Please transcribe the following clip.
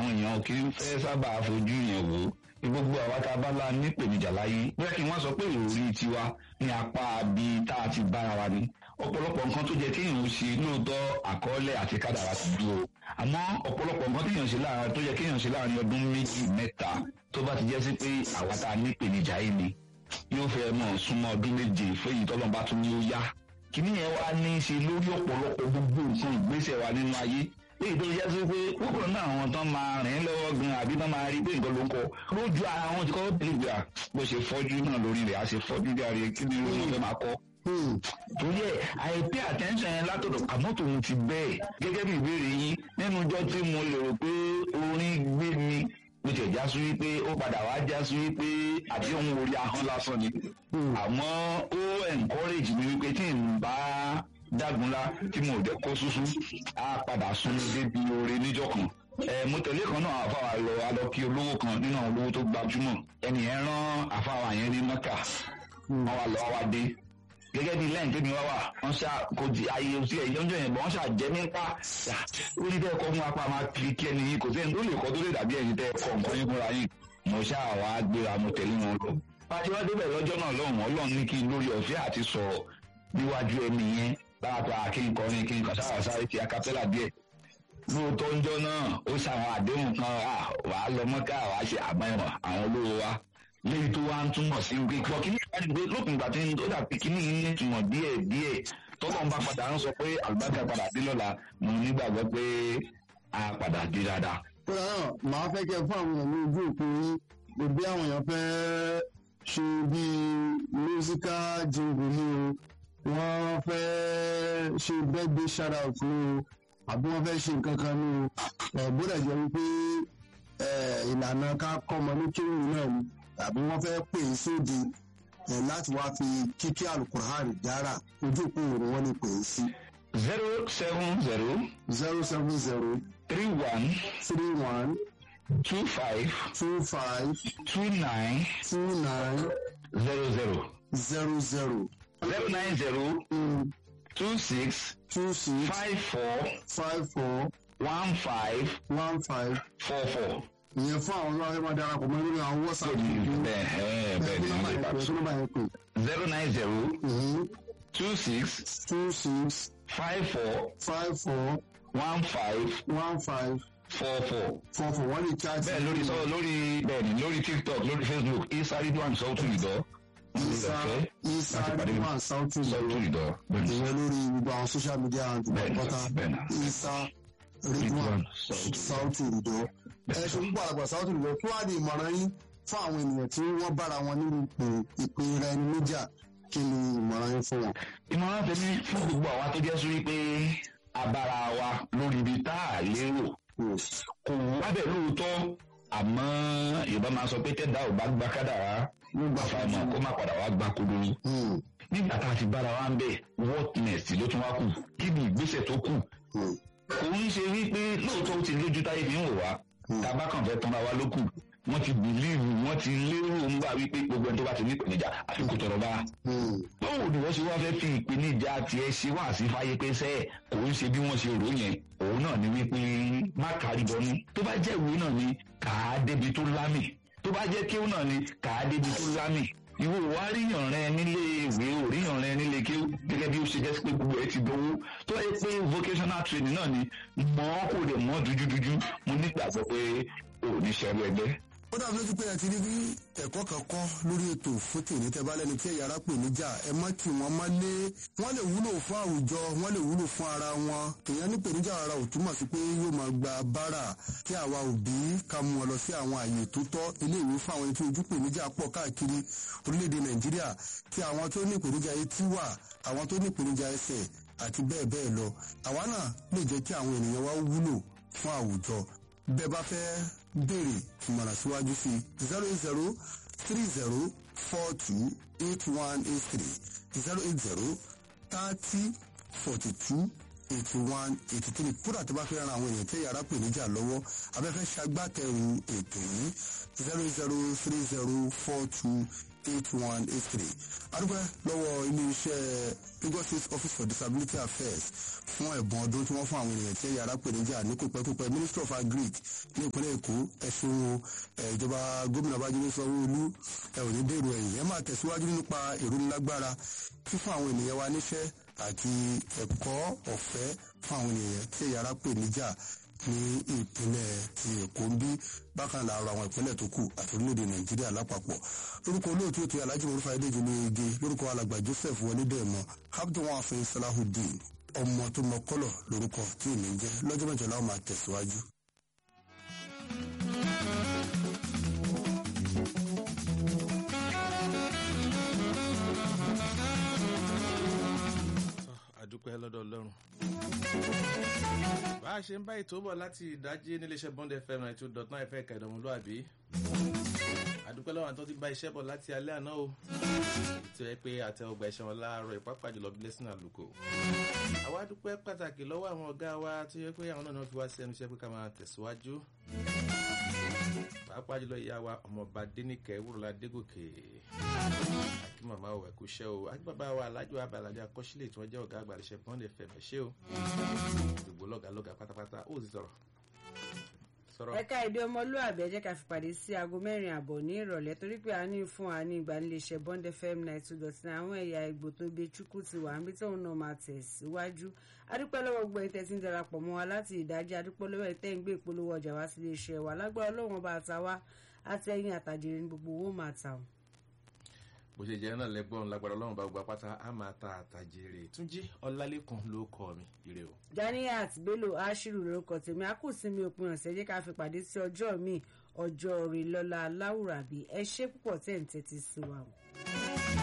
àwọn èèyàn kì í fẹ́ sábà fojú yẹn wò ó gbogbo àwa tá a bá la nípèníjà láyé bóyá kí n wá sọ pé ìròrí tiwa ní apá bí tá a ti bára wa ni ọ̀pọ̀lọpọ̀ nǹkan tó jẹ́ kéèyàn ó ṣe lóòótọ́ àkọọ́lẹ̀ àti kádàrá ti dúró àmọ́ ọ̀pọ̀lọpọ̀ nǹkan téèyàn ṣe láàárín tó jẹ́ kéèyàn ṣe láàárín ọdún méjì mẹ́ta tó bá ti jẹ́ sí pé àwa tá a nípèníjà yìí ni yóò fẹ́ mọ̀ súnmọ́ ọdún méje fẹ́yìn tọ́lọ́ba tún ní ó yá kìíní yẹn wá ní í ṣe lórí ọ̀pọ̀lọpọ̀ gbogbo nǹkan ìgbésẹ̀ wa nínú ayé èyí tó yẹ sí pé púpọ̀ náà àwọn tán máa rìn lọ́wọ́ gan àbí tán máa rí pé nǹkan ló ń kọ lójú ara wọn ti kọ́ bìlìbì à bó ṣe fọ́jú náà lórí rẹ̀ á ṣe fọ́jú bí ààrẹ kí ni ló fẹ́ máa kọ́. torí ẹ àìpé attention yẹn látọ̀dọ̀ àmọ́ tòun ti bẹ́ẹ̀ gẹ́gẹ́ bí ìbéèrè yín nínú ọjọ́ tí mo lè rò pé orin gbé mi mo tẹ̀ já sí wípé ó padà wá já sí wípé àti òun orí ahọ́n lásán ni àmọ́ ó encourage mi wípé tí n bá dágunlá tí mo dẹ̀ kó súsú á padà sún débi oore níjọ́ kan ẹ mo tẹ̀lé kan náà àfàwà lọ alọ́kí olówó kan nínú àwọn olówó tó gbajúmọ̀ ẹnìyẹn rán àfàwà yẹn ní mẹ́kà wọ́n wá lọ wá dé gẹ́gẹ́ bí lẹ́yìn tẹ́mi wá wà wọ́n ṣá kò di ayé òsì ẹ̀yẹ́ oúnjẹ yẹn bọ̀ wọ́n ṣá jẹ́ nípa ó ní bẹ́ẹ̀ kọ́ fún apá máa kiri kí ẹni yìí kò sẹ́ni tó lè kọ́ tó lè dàbí ẹ̀yin tẹ́ kọ́ nǹkan yín fúnra yín mo ṣá wá gbéra mo tẹ̀lé wọn lọ. pàṣẹ wá débẹ̀ lọ́jọ́ náà lọ́hùn ọlọ́run ní kí n lórí ọ̀fẹ́ àti sọ̀rọ̀ níwájú ẹni yẹn láàpá kí n kọrin kí n kàn sáwà sáré ti akapẹ́là díẹ̀ lóòótọ́ ńjọ́ náà ó ṣàwọn àdéhùn kan wàá lọ mọ́ká wàá ṣe àmọ́ àwọn olówó wa léyìí tó wá ń túmọ̀ sí pé kọ́ kí ní ìwádìí pé lópin ìgbà tí ó dàbí kí ní ní ìtumọ̀ díẹ̀ díẹ̀ tọ́lọ́ ń bá padà ń sọ pé àlùbáṣà padà dé lọ́la mo nígbàgbọ́ pé a padà dé dáadáa. kódà náà màá fẹ́ kẹ́ fún àwọn èèyàn ní ojú òpin yín gbogbo àwọn èèyàn fẹ́ ṣe bíi musical jingle ni o wọ́n fẹ́ ṣe birthday shout out ni o àbí wọ́n fẹ́ ṣe nǹkan kan ni o ẹ̀ bódà jẹ́ wípé ìlànà ká kọ́ ọmọ ní kéwìn náà ni tàbí wọ́n fẹ́ pè é sóde ẹ̀ láti wá fi kíkí alukur'an dára ojú òpó òru wọn lè pè é sí. zero seven zero zero seven zero three one three one two five two five two nine two nine zero zero zero zero zero nine zero two six two six five four five four one five one five four four. ìyẹn fún àwọn ọlọ́run ẹ máa darapọ̀ mọ́ lórí àwọn whatsapp yìí bẹ́ẹ̀ ẹ̀ bẹ́ẹ̀ ni wọ́n lè bá ẹ̀kọ́ nọ́mbà yẹn pè zero nine zero é two six two six five four five four one five one five four four. four four wọ́n lè chat bẹ́ẹ̀ lórí sọ lórí bẹ́ẹ̀ ni lórí tiktok lórí facebook isa ridwan sọ́ọ̀tù ìdọ́ isa isa ridwan sauti sọ́ọ̀tù ìdọ́ bẹ́ẹ̀ ni ìyẹn lórí gbogbo àwọn social media and Bẹ́ẹ̀ ni, pátá bẹ́ẹ̀ ni. isa ridwan Ridwan Sauti. sauti ìdọ́ ẹ ṣe púpọ̀ àgbà sauti ìdọ́ kí wàá di ìmọ̀ràn yín fún àwọn ènìyàn tí wọ́n bára wọn nínú ipò ìpè rẹ ní níjà kí ni ìmọ̀ràn yín fún wọn. ìmọ̀ràn tèmi fún gbogbo àwa tó jẹ́ sí wípé abára wa lórí ibi tá a lérò kò wá bẹ̀ lóòótọ́ àmọ́ yorùbá máa sọ pé tẹ́dá ò bá gba kádàrá nígbà àfàìmọ̀ kó má padà wá gba kodoro Hmm, nígbà tá a ti bára wa ń bẹ̀ what next ló tún wá kù kí ni ìgbésẹ̀ tó kù hmm, kò ń ṣe wípé lóòótọ́ ó ti lójú táyé fi ń wò wá tábà kàn fẹ́ tanra wa ló kù wọ́n ti bìlíìfù wọ́n ti lérò ń gbà wípé gbogbo ẹni tó bá ti ní ìpèníjà àfikún tọrọ bá hmm, báwo ni wọ́n ṣe wá fẹ́ fi ìpèníjà tiẹ̀ ṣe wá sí fáyé pé sẹ́ẹ̀ kò ń ṣe bí wọ́n ṣe rò yẹn òun náà ni wípé má kárí bọnú tó bá jẹ́ ìwé náà ni kà á débi tó lámì tó bá jẹ́ kéwù náà ni kà á débi tó lámì ìwọ wa ríyàn rẹ nílé ìwé ò ríyàn rẹ nílé kéwù gẹ́gẹ́ bí ó ṣe jẹ́ pé gbogbo ẹ ti dánwó tó yẹ pé vocational training náà ni mọ́ kò dẹ̀ mọ́ dúdúdúdú mo nígbàgbọ́ pé ò ní ṣẹ́rú ẹgbẹ́ ó dàbí lójú pé ẹ ti rí bí ẹ̀kọ́ kan kọ́ lórí ètò fún tòní tẹ́ bá lẹ́ni tí ẹ̀yà ara pè níjà ẹ má kí wọ́n má lé wọ́n lè wúlò fún àwùjọ wọ́n lè wúlò fún ara wọn èèyàn ní pèníjà ara ò túmọ̀ sí pé yóò máa gba bára kí àwa òbí ká mú wọn lọ sí àwọn àyè tó tọ́ iléèwé fún àwọn ẹni tí ojú pèníjà pọ̀ káàkiri orílẹ̀-èdè nàìjíríà kí àwọn tó ní ìpèníjà etí wà àwọn tó ní ìpèníjà ẹsẹ̀ àti bẹ́ẹ̀ bẹ́ẹ̀ lọ àwa náà lè jẹ́ kí àwọn ènìyàn wa wúlò fún àwùjọ bẹ́ẹ̀ bá fẹ́ béèrè ìmọ̀ràn síwájú sí zero eight zero three zero four two eight one eight three zero eight zero thirty forty two eighty one eighty three kódà tó bá fẹ́ ran àwọn èèyàn tẹ́ yàrá pè níjà lọ́wọ́ abẹ́fẹ́ ṣagbátẹrù ètò yìí zero eight zero three zero four two eight one eight three adúpẹ́ lọ́wọ́ iléeṣẹ́ Lagos State Office for Disability Affairs fún ẹ̀bùn ọdún tí wọ́n fún àwọn ènìyàn tí ẹ̀yà ara pèníjà ní kópẹ́kópẹ́ Ministry of Agric ní ìpínlẹ̀ Èkó ẹ̀sùn ìjọba gómìnà Babájídé Sanwó-Olú ẹ̀ ò ní dèrò ẹ̀yìn ẹ̀ máa tẹ̀síwájú nípa ìrónilágbára fífún àwọn ènìyàn wa níṣẹ́ àti ẹ̀kọ́ ọ̀fẹ́ fún àwọn ènìyàn tí ẹ̀yà ara pèníjà ní ìpínlẹ̀ ti Èkó ń bí bákan láàárọ̀ àwọn ìpínlẹ̀ tó kù àti orílẹ̀-èdè Nàìjíríà lápapọ̀ lórúkọ olóòtú ètò Alhaji Murfa Adéjì olóyege lórúkọ alàgbà Joseph wọlédèmọ Abdulwọn afin Salahudeen ọmọ tó mọ kọlọ lórúkọ tí èmi ń jẹ lọ́jọ́ mẹ́jọ láwọn máa tẹ̀síwájú. àdúpẹ́ lọ́dọ̀ ọlọ́run. bá a ṣe ń bá ètò bọ̀ láti ìdájí níléeṣẹ́ Bond FM ninety two dot nine fẹ́ kẹ̀dọ̀ ọmọlúwàbí. àdúpẹ́ lọ́wọ́ àwọn tó ti bá iṣẹ́ bọ̀ láti alẹ́ àná o. ètò ẹ pé àtẹwọgbà iṣẹ́ wọn láàárọ̀ ìpápá jùlọ blessing àlùkò. àwa dúpẹ́ pàtàkì lọ́wọ́ àwọn ọ̀gá wa tó yẹ pé àwọn náà fi wá sí ẹnu iṣẹ́ pé ká máa tẹ̀síwájú. pàápàá jùlọ ìyá wa ọmọọba Dénìkẹ́ Wúrọ̀lá Dégòkè àkí màmá ò ẹ̀kú iṣẹ́ o àkí bàbá wa alájọ abàlájọ akọ́sílẹ̀ tí wọ́n jẹ́ ọ̀gá àgbà iṣẹ́ Bond FM ṣé o gbogbo lọ́gàá lọ́gàá pátápátá ó sì sọ̀rọ̀ sọ̀rọ̀. ẹ̀ka èdè ọmọlúwàbí ẹ jẹ́ ká fi pàdé sí aago mẹ́rin àbọ̀ ní ìrọ̀lẹ́ torí pé a ní fún wa ní ìgbaniléeṣẹ́ Bond FM ninety two dot nine àwọn ẹ̀yà ìgbò tó gbé chukwu ti wà níbi tóun náà máa tẹ̀ síwájú adúpẹ́ lọ́wọ́ gbogbo ẹ̀yin tẹ́ ti ń darapọ̀ mọ́ wa láti ìdájí adúpẹ́ lọ́wọ́ ẹ̀ tẹ́ ń gbé ìpolówó ọjà wá sílé iṣẹ́ wa lágbára Ọlọ́run ọba àtàwá àtẹ̀yìn àtàjèrè ní gbogbo owó máa tà wọ́n bó ṣe jẹ́ náà lẹ́gbọ́n lágbára ọlọ́run bá gbogbo apáta á máa ta àtàjèrè túnjí ọlálẹ́kan ló kọ́ mi ire o. Ganiat Bello Ashiru lórúkọ tèmi a kù sí mi òpin ọ̀sẹ̀ jẹ́ ká fi pàdé sí ọjọ́ mi ọjọ́ rẹ̀ lọ́la láwùrábí ẹ ṣé púpọ̀ tẹ̀ ń tẹ́tí sí wa o.